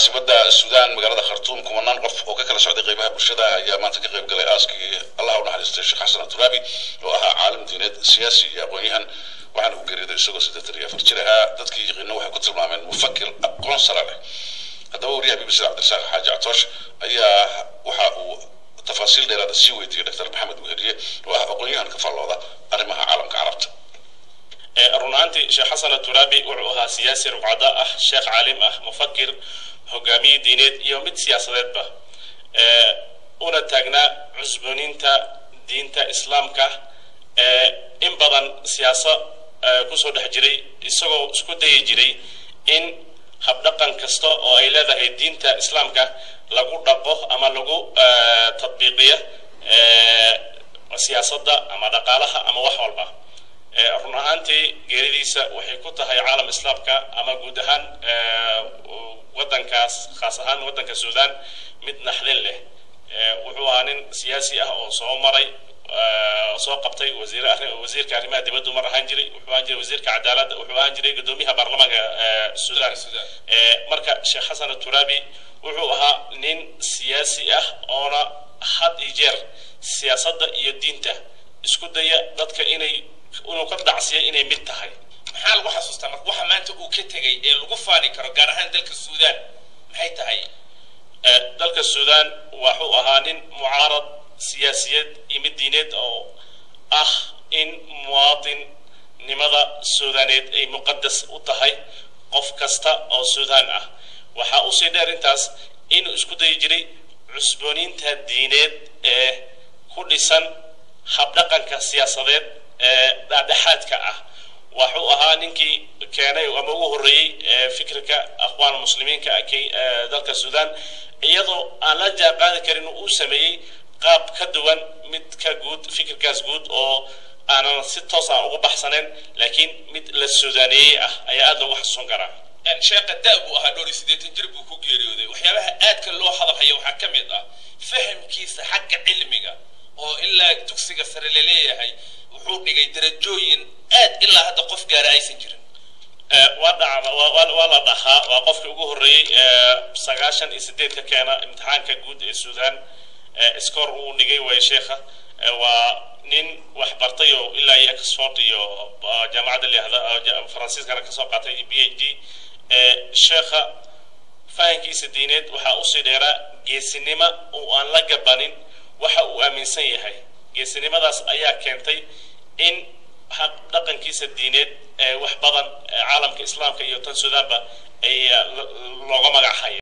caasimada suudaan magaalada khartuum kumanaan qof oo ka kala socday qeybaha bulshada ayaa maanta ka qayb galay aaskii allah u naxariistay sheekh xasan aturaabi oo ahaa caalim diineed siyaasi iyo aqoon-yahan waxaana ku geeriyooday isagoo siddeetan iyo afar jir ahaa dadkii yaqiino waxay ku tilmaameen mufakir aqoon sare leh haddaba wariyaha bbc cabdirasaaq xaaji catoosh ayaa waxa uu tafaasiil dheeraada sii weydiiyey dr maxamed weheriye oo ah aqoon-yahan ka faallooda arrimaha caalamka carabta run ahaantii sheekh xasan aturaabi wuxuu ahaa siyaasi rugcada ah sheekh caalim ah mufakir hogaamiye diineed iyo mid siyaasadeedba una taagnaa cusbooninta diinta islaamka in badan siyaasa kusoo dhex jiray isagoo isku dayi jiray in habdhaqan kasta oo ay leedahay diinta islaamka lagu dhaqo ama lagu tadbiiqiyo siyaasadda ama dhaqaalaha ama wax walba run ahaantii geeridiisa waxay ku tahay caalam islaamka ama guud ahaan wadankaas khaas ahaan wadanka suudaan mid naxdin leh wuxuu ahaa nin siyaasi ah oo soo maray soo qabtay wasiir wasiirka arrimaha dibaddu mar ahaan jiray wuxuu ahaan jiray wasiirka cadaaladda wuxuu ahaan jiray guddoomiyaha baarlamaanka suudaan marka sheekh xasan aturaabi wuxuu ahaa nin siyaasi ah oona had iyo jeer siyaasadda iyo diinta isku daya dadka inay inuu ka dhacsiya inay mid tahay maxaa lagu xasuustaa marka waxa maanta uu ka tegay ee lagu faani karo gaar ahaan dalka suudaan maxay tahay dalka suudaan wuxuu ahaa nin mucaarad siyaasiyeed iyo mid diineed oo ah in muwaadinnimada suudaaneed ay muqadas u tahay qof kasta oo suudaan ah waxaa usii dheer intaas inuu isku dayi jiray cusbooniinta diineed ee ku dhisan habdhaqanka siyaasadeed ee dhexdhexaadka ah wuxuu ahaa ninkii keenay ama ugu horreeyey fikirka akhwaan muslimiinka dalka suudaan iyadoo aan la jaanqaadi karin uu sameeyey qaab ka duwan mid ka guud fikirkaas guud oo aanan si toos aan ugu baxsanayn laakiin mid la suudaaneeyey ah ayaa aada loogu xasuusan karaa sheekha da buu ahaa dhowr iyo siddeetan jir buu ku geeriyooday waxyaabaha aadka loo hadalhaya waxaa ka mid ah fahamkiisa xagga cilmiga oo ilaa dugsiga sare laleeyahay wuxuu dhigay darajooyin aad ilaa hadda qof gaara aysan jirin waa dhacda waa la dhahaa waa qofkii ugu horreeyey sagaashan iyo sideed ka keena imtixaanka guud ee suudaan scoor uu dhigay way sheekha waa nin wax bartay oo ilaa iyo oxford iyo jaamacadda lihda faransiiskana kasoo qaatay b h d sheekha fahankiisa diineed waxaa usii dheeraa geesinimo oo aan la gabanin waxa uu aaminsan yahay geesinimadaas ayaa keentay in dhaqankiisa diineed wax badan caalamka islaamka iyo tan suudaanba ay looga magac haya